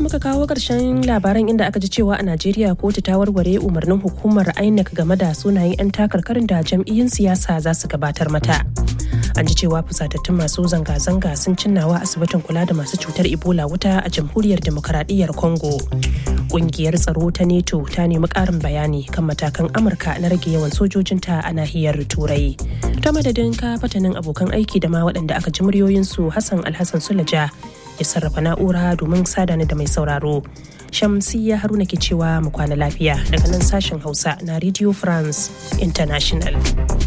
muka kawo ƙarshen labaran inda aka ji cewa a Najeriya kotu ta warware umarnin hukumar INEC game da sunayen 'yan takarkarin da jam'iyyun siyasa za su gabatar mata. An ji cewa fusatattun masu zanga-zanga sun cinnawa asibitin kula da masu cutar Ebola wuta a jamhuriyar demokaradiyyar Congo. Ƙungiyar tsaro ta NATO ta nemi ƙarin bayani kan matakan Amurka na rage yawan sojojinta a nahiyar Turai. Ta madadin ka fatanin abokan aiki da ma waɗanda aka ji muryoyinsu Hassan Alhassan Sulaja ya sarrafa na'ura domin sada ni da mai sauraro. Shamsiyya Haruna ke cewa mu kwana lafiya daga nan sashen Hausa na Radio France International.